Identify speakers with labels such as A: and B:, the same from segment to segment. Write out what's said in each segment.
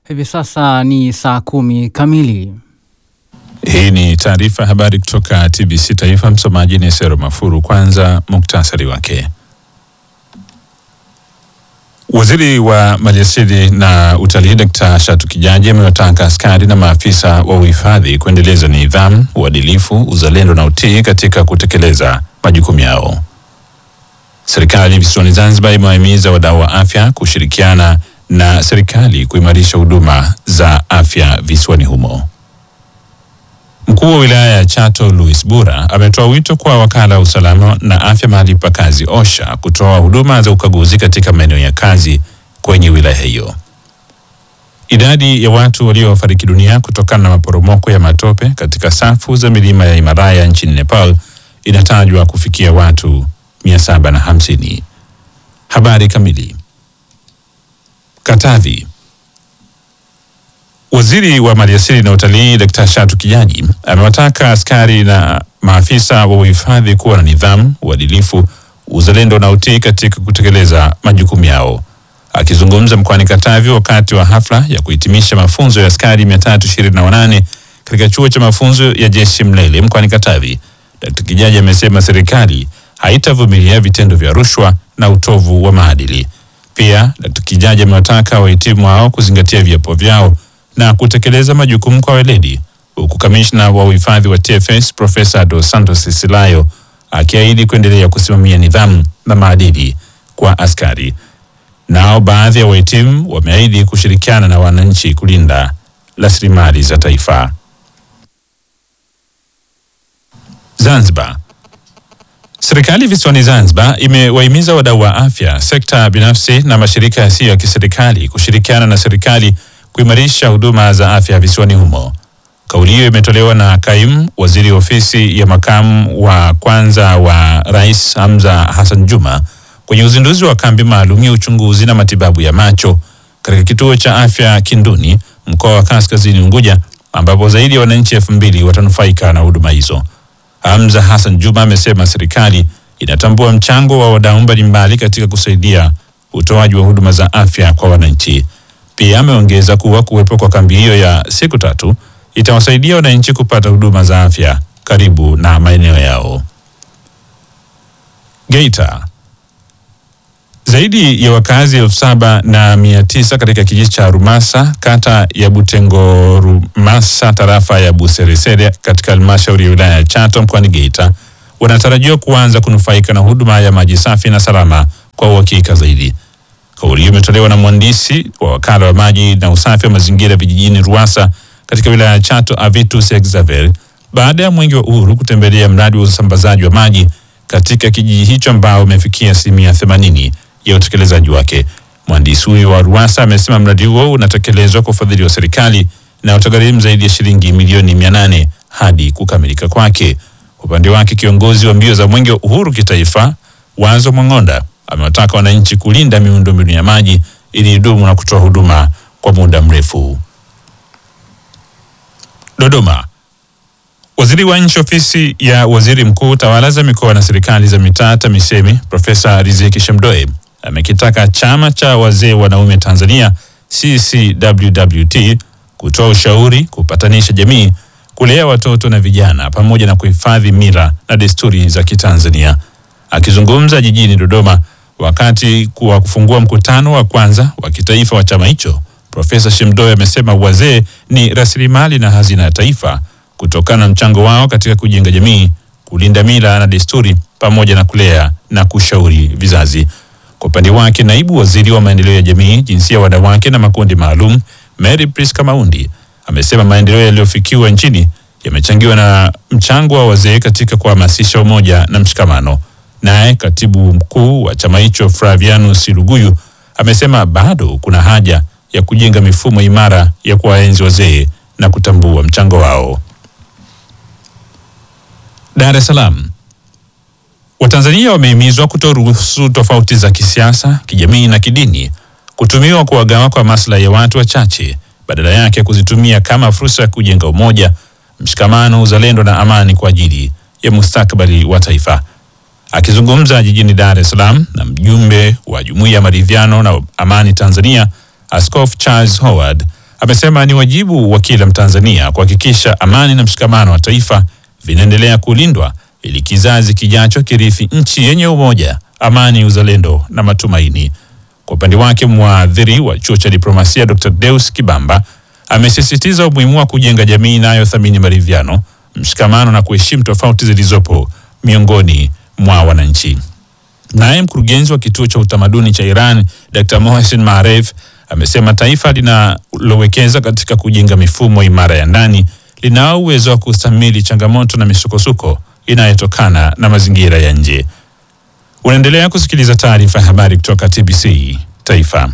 A: Hivi sasa ni saa kumi kamili.
B: Hii ni taarifa ya habari kutoka TBC Taifa. Msomaji ni Sero Mafuru. Kwanza muktasari wake. Waziri wa Maliasili na Utalii Dkt. Shatu Kijaji amewataka askari na maafisa wa uhifadhi kuendeleza nidhamu, uadilifu, uzalendo na utii katika kutekeleza majukumu yao. Serikali visiwani Zanzibar imewahimiza wadau wa afya kushirikiana na serikali kuimarisha huduma za afya visiwani humo. Mkuu wa wilaya ya Chato Louis Bura ametoa wito kwa wakala wa usalama na afya mahali pa kazi OSHA kutoa huduma za ukaguzi katika maeneo ya kazi kwenye wilaya hiyo. Idadi ya watu waliofariki dunia kutokana na maporomoko ya matope katika safu za milima ya Himalaya nchini Nepal inatajwa kufikia watu 750. Habari kamili. Katavi. Waziri wa Maliasili na Utalii Dkt. Shatu Kijaji amewataka askari na maafisa wa uhifadhi kuwa na nidhamu, uadilifu, uzalendo na utii katika kutekeleza majukumu yao. Akizungumza mkoani Katavi wakati wa hafla ya kuhitimisha mafunzo ya askari 328 katika chuo cha mafunzo ya jeshi Mlele mkoani Katavi, Dkt. Kijaji amesema serikali haitavumilia vitendo vya rushwa na utovu wa maadili. Pia Dkt. Kijaji amewataka wahitimu hao kuzingatia viapo vyao na kutekeleza majukumu kwa weledi, huku kamishna wa uhifadhi wa TFS Profesa Dos Santos Silayo akiahidi kuendelea kusimamia nidhamu na maadili kwa askari. Nao baadhi ya wahitimu wameahidi kushirikiana na wananchi kulinda rasilimali za taifa. Zanzibar. Serikali visiwani Zanzibar imewahimiza wadau wa afya, sekta binafsi na mashirika yasiyo ya kiserikali kushirikiana na serikali kuimarisha huduma za afya visiwani humo. Kauli hiyo imetolewa na kaimu waziri ofisi ya makamu wa kwanza wa rais Hamza Hassan Juma kwenye uzinduzi wa kambi maalum ya uchunguzi na matibabu ya macho katika kituo cha afya Kinduni, mkoa wa Kaskazini Unguja, ambapo zaidi ya wananchi elfu mbili watanufaika na huduma hizo. Hamza Hassan Juma amesema serikali inatambua mchango wa wadau mbalimbali katika kusaidia utoaji wa huduma za afya kwa wananchi. Pia ameongeza kuwa kuwepo kwa kambi hiyo ya siku tatu itawasaidia wananchi kupata huduma za afya karibu na maeneo yao. Geita. Zaidi ya wakazi elfu saba na mia tisa katika kijiji cha Rumasa kata ya Butengo Rumasa tarafa ya Buseresere katika halmashauri ya wilaya ya Chato mkoani Geita wanatarajiwa kuanza kunufaika na huduma ya maji safi na salama kwa uhakika zaidi. Kauli hiyo imetolewa na mhandisi wa wakala wa maji na usafi wa mazingira vijijini Ruasa katika wilaya ya Chato Avitus Exaver baada ya mwenge wa uhuru kutembelea mradi wa usambazaji wa maji katika kijiji hicho ambao umefikia asilimia themanini ya utekelezaji wake. Mhandisi huyo wa Ruasa amesema mradi huo unatekelezwa kwa ufadhili wa serikali na utagharimu zaidi ya shilingi milioni mia nane hadi kukamilika kwake. Kwa upande wake, kiongozi wa mbio za mwenge wa uhuru kitaifa Wazo Mwang'onda amewataka wananchi kulinda miundombinu ya maji ili idumu na kutoa huduma kwa muda mrefu. Dodoma. Waziri wa Nchi Ofisi ya Waziri Mkuu, Tawala za Mikoa na Serikali za Mitaa, TAMISEMI, Profesa Riziki Shemdoe amekitaka Chama cha Wazee Wanaume Tanzania CCWWT kutoa ushauri, kupatanisha jamii, kulea watoto na vijana pamoja na kuhifadhi mila na desturi za Kitanzania. Akizungumza jijini Dodoma wakati wa kufungua mkutano wa kwanza wa kitaifa wa chama hicho, Profesa Shemdoe amesema wazee ni rasilimali na hazina ya taifa kutokana na mchango wao katika kujenga jamii, kulinda mila na desturi pamoja na kulea na kushauri vizazi. Kwa upande wake, naibu waziri wa maendeleo ya jamii, jinsia, wanawake na makundi maalum, Mary Priska Maundi amesema maendeleo yaliyofikiwa nchini yamechangiwa na mchango wa wazee katika kuhamasisha umoja na mshikamano. Naye katibu mkuu wa chama hicho Flavianus Luguyu amesema bado kuna haja ya kujenga mifumo imara ya kuwaenzi wazee na kutambua mchango wao. Dar es Salaam. Watanzania wamehimizwa kutoruhusu tofauti za kisiasa, kijamii na kidini kutumiwa kuwagawa kwa maslahi ya watu wachache, badala yake kuzitumia kama fursa ya kujenga umoja, mshikamano, uzalendo na amani kwa ajili ya mustakabali wa taifa. Akizungumza jijini Dar es Salaam na mjumbe wa Jumuiya ya Maridhiano na Amani Tanzania, Askofu Charles Howard amesema ni wajibu wa kila Mtanzania kuhakikisha amani na mshikamano wa taifa vinaendelea kulindwa ili kizazi kijacho kirithi nchi yenye umoja, amani, uzalendo na matumaini. Kwa upande wake, mwadhiri wa chuo cha diplomasia Dr. Deus Kibamba amesisitiza umuhimu wa kujenga jamii inayothamini maridhiano, mshikamano na kuheshimu tofauti zilizopo miongoni mwa wananchi. Naye mkurugenzi wa kituo cha utamaduni cha Iran Dr. Mohsen Maref amesema taifa linalowekeza katika kujenga mifumo imara ya ndani linao uwezo wa kustahimili changamoto na misukosuko inayotokana na mazingira ya nje. Unaendelea kusikiliza taarifa ya habari kutoka TBC Taifa.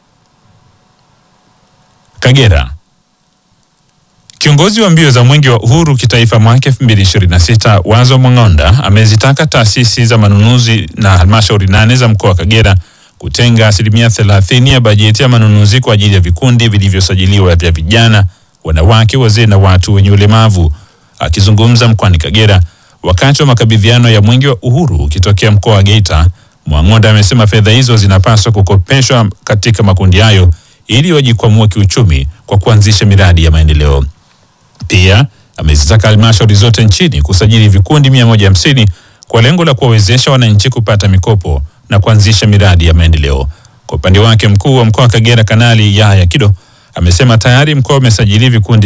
B: Kagera. Kiongozi wa mbio za mwenge wa uhuru kitaifa mwaka 2026 Wazo Mwang'onda amezitaka taasisi za manunuzi na halmashauri nane za mkoa wa Kagera kutenga asilimia 30 ya bajeti ya manunuzi kwa ajili ya vikundi vilivyosajiliwa vya vijana, wanawake, wazee na watu wenye ulemavu. Akizungumza mkoani Kagera wakati wa makabidhiano ya mwenge wa uhuru ukitokea mkoa wa Geita, Mwang'onda amesema fedha hizo zinapaswa kukopeshwa katika makundi hayo ili wajikwamue kiuchumi kwa kuanzisha miradi ya maendeleo. Pia amezitaka halmashauri zote nchini kusajili vikundi 150 kwa lengo la kuwawezesha wananchi kupata mikopo na kuanzisha miradi ya maendeleo. Kwa upande wake, mkuu wa mkoa wa Kagera Kanali Yahya Kido amesema tayari mkoa umesajili vikundi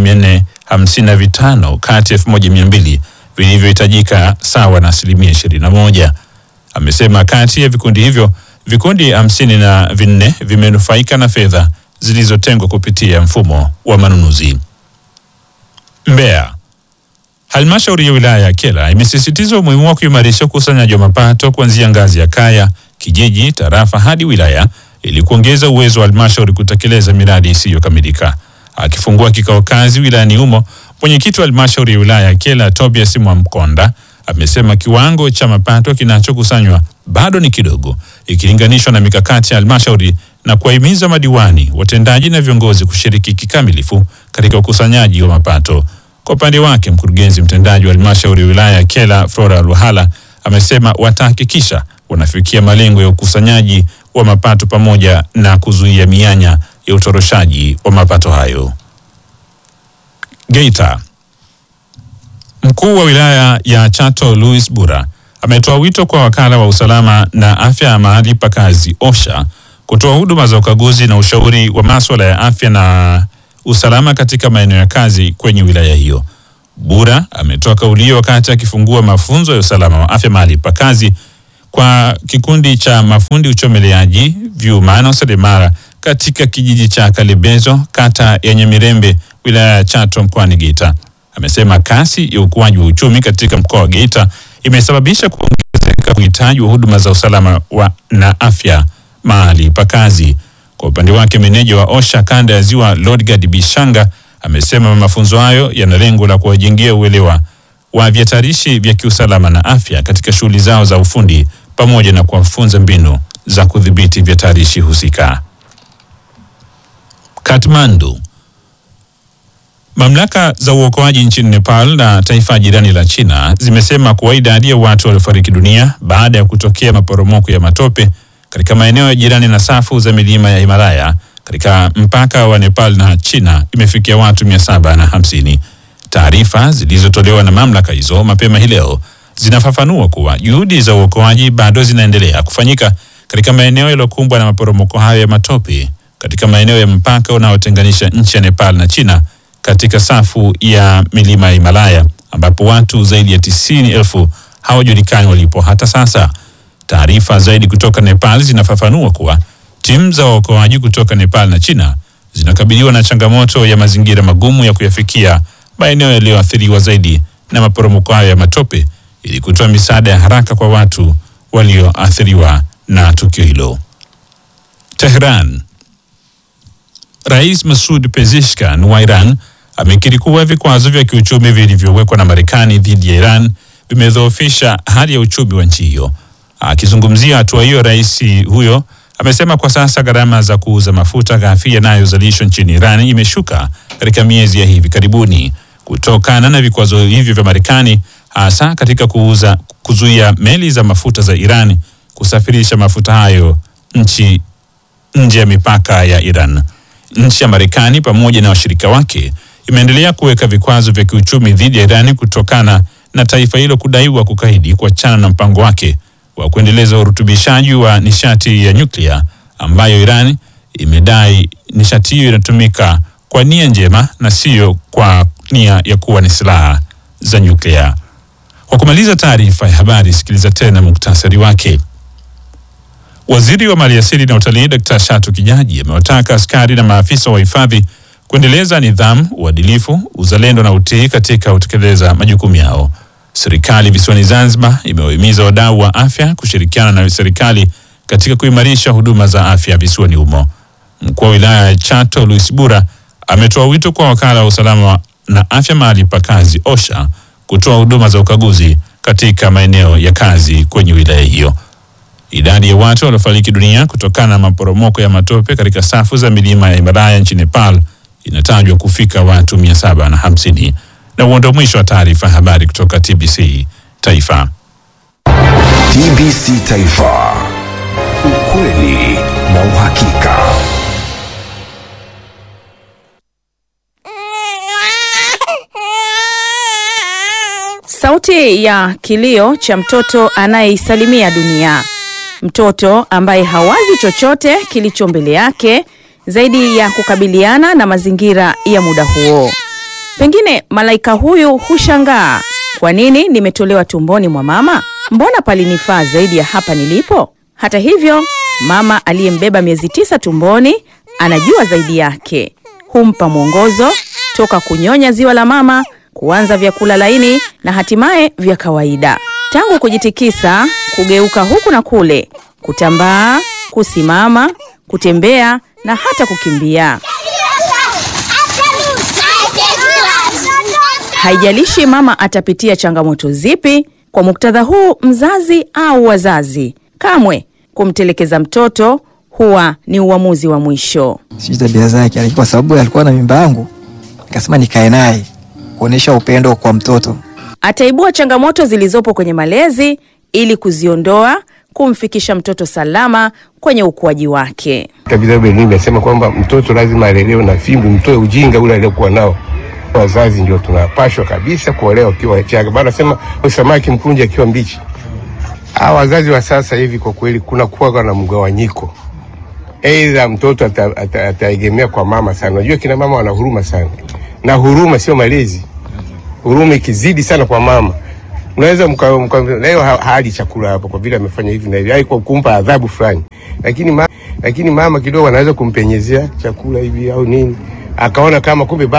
B: 1455 kati ya 1200 vilivyohitajika sawa na asilimia 21. Amesema kati ya vikundi hivyo vikundi hamsini na vinne vimenufaika na fedha zilizotengwa kupitia mfumo wa manunuzi. Mbeya. Halmashauri ya wilaya ya Kyela imesisitiza umuhimu wa kuimarisha ukusanyaji wa mapato kuanzia ngazi ya kaya, kijiji, tarafa hadi wilaya ili kuongeza uwezo wa halmashauri kutekeleza miradi isiyokamilika. Akifungua kikao kazi wilayani humo, mwenyekiti wa halmashauri ya wilaya ya Kyela Tobias Mwamkonda amesema kiwango cha mapato kinachokusanywa bado ni kidogo ikilinganishwa na mikakati ya halmashauri na kuwahimiza madiwani, watendaji na viongozi kushiriki kikamilifu katika ukusanyaji wa mapato. Kwa upande wake, mkurugenzi mtendaji wa halmashauri ya wilaya ya Kyela Flora Luhala amesema watahakikisha wanafikia malengo ya ukusanyaji wa mapato pamoja na kuzuia mianya ya utoroshaji wa mapato hayo. Geita. Mkuu wa wilaya ya Chato Louis Bura ametoa wito kwa wakala wa usalama na afya ya mahali pa kazi OSHA kutoa huduma za ukaguzi na ushauri wa masuala ya afya na usalama katika maeneo ya kazi kwenye wilaya hiyo. Bura ametoa kauli hiyo wakati akifungua mafunzo ya usalama wa afya mahali pa kazi kwa kikundi cha mafundi uchomeleaji vyuma na useremala katika kijiji cha Kalibezo kata ya Nyamirembe wilaya ya Chato mkoani Geita. Amesema kasi ya ukuaji wa uchumi katika mkoa wa Geita imesababisha kuongezeka uhitaji wa huduma za usalama wa na afya mahali pa kazi. Kwa upande wake, meneja wa OSHA kanda ya Ziwa Lodgard Bishanga amesema mafunzo hayo yana lengo la kuwajengea uelewa wa vihatarishi vya kiusalama na afya katika shughuli zao za ufundi pamoja na kuwafunza mbinu za kudhibiti vihatarishi husika. Kathmandu. Mamlaka za uokoaji nchini Nepal na taifa jirani la China zimesema kuwa idadi ya watu waliofariki dunia baada ya kutokea maporomoko ya matope katika maeneo ya jirani na safu za milima ya Himalaya katika mpaka wa Nepal na China imefikia watu mia saba na hamsini. Taarifa zilizotolewa na mamlaka hizo mapema hii leo zinafafanua kuwa juhudi za uokoaji bado zinaendelea kufanyika katika maeneo yaliyokumbwa na maporomoko hayo ya matope katika maeneo ya mpaka unaotenganisha nchi ya Nepal na China katika safu ya milima ya Himalaya ambapo watu zaidi ya tisini elfu hawajulikani walipo hata sasa. Taarifa zaidi kutoka Nepal zinafafanua kuwa timu za waokoaji kutoka Nepal na China zinakabiliwa na changamoto ya mazingira magumu ya kuyafikia maeneo yaliyoathiriwa zaidi na maporomoko hayo ya matope ili kutoa misaada ya haraka kwa watu walioathiriwa na tukio hilo. Tehran. Rais Masoud Pezeshkian wa Iran amekiri kuwa vikwazo vya kiuchumi vilivyowekwa na Marekani dhidi ya Iran vimedhoofisha hali ya uchumi wa nchi hiyo. Akizungumzia hatua hiyo, rais huyo amesema kwa sasa gharama za kuuza mafuta ghafi yanayozalishwa nchini Iran imeshuka katika miezi ya hivi karibuni kutokana na vikwazo hivyo vya Marekani, hasa katika kuuza kuzuia meli za mafuta za Iran kusafirisha mafuta hayo nchi nje ya mipaka ya Iran. Nchi ya Marekani pamoja na washirika wake imeendelea kuweka vikwazo vya kiuchumi dhidi ya Irani kutokana na taifa hilo kudaiwa kukaidi kuachana na mpango wake wa kuendeleza urutubishaji wa nishati ya nyuklia ambayo Iran imedai nishati hiyo inatumika kwa nia njema na siyo kwa nia ya kuwa ni silaha za nyuklia. Kwa kumaliza taarifa ya habari, sikiliza tena muktasari wake. Waziri wa Maliasili na Utalii Dkt. Shatu Kijaji amewataka askari na maafisa wa hifadhi kuendeleza nidhamu, uadilifu, uzalendo na utii katika kutekeleza majukumu yao. Serikali visiwani Zanzibar imewahimiza wadau wa afya kushirikiana na serikali katika kuimarisha huduma za afya visiwani humo. Mkuu wa wilaya ya Chato Luis Bura ametoa wito kwa wakala wa usalama na afya mahali pa kazi OSHA kutoa huduma za ukaguzi katika maeneo ya kazi kwenye wilaya hiyo. Idadi ya watu waliofariki dunia kutokana na maporomoko ya matope katika safu za milima ya Himalaya nchini Nepal inatajwa kufika watu mia saba na hamsini. Na huo ndio mwisho wa taarifa ya habari kutoka TBC Taifa.
C: TBC Taifa, ukweli na uhakika.
D: Sauti ya kilio cha mtoto anayeisalimia dunia, mtoto ambaye hawazi chochote kilicho mbele yake zaidi ya kukabiliana na mazingira ya muda huo. Pengine malaika huyu hushangaa, kwa nini nimetolewa tumboni mwa mama? Mbona palinifaa zaidi ya hapa nilipo? Hata hivyo, mama aliyembeba miezi tisa tumboni anajua zaidi yake, humpa mwongozo toka kunyonya ziwa la mama kuanza vyakula laini na hatimaye vya kawaida, tangu kujitikisa, kugeuka huku na kule, kutambaa, kusimama, kutembea na hata kukimbia. Haijalishi mama atapitia changamoto zipi. Kwa muktadha huu, mzazi au wazazi, kamwe kumtelekeza mtoto huwa ni uamuzi wa mwisho.
E: sijui tabia zake, lakini kwa sababu alikuwa na mimba yangu, nikasema nikae naye kuonyesha upendo kwa mtoto.
D: Ataibua changamoto zilizopo kwenye malezi ili kuziondoa, kumfikisha mtoto salama kwenye ukuaji wake.
F: Kabisa Benin imesema kwamba mtoto lazima alelewe na fimbo, mtoe ujinga ule aliokuwa nao. Wazazi ndio tunapashwa kabisa kuolewa ukiwa changa. Bana sema samaki mkunje akiwa mbichi. Hawa wazazi wa sasa hivi kwa kweli kuna kuwa na mgawanyiko, aidha mtoto ata- ata- ataegemea kwa mama sana. Unajua kina mama wana huruma sana, na huruma sio malezi. Huruma ikizidi sana kwa mama unaweza mka, mka, leo ha- hali chakula hapo kwa vile amefanya hivi na hivi, ai kwa kumpa adhabu fulani, lakini ma, lakini mama kidogo anaweza kumpenyezea chakula hivi au nini, akaona kama kumbe ba-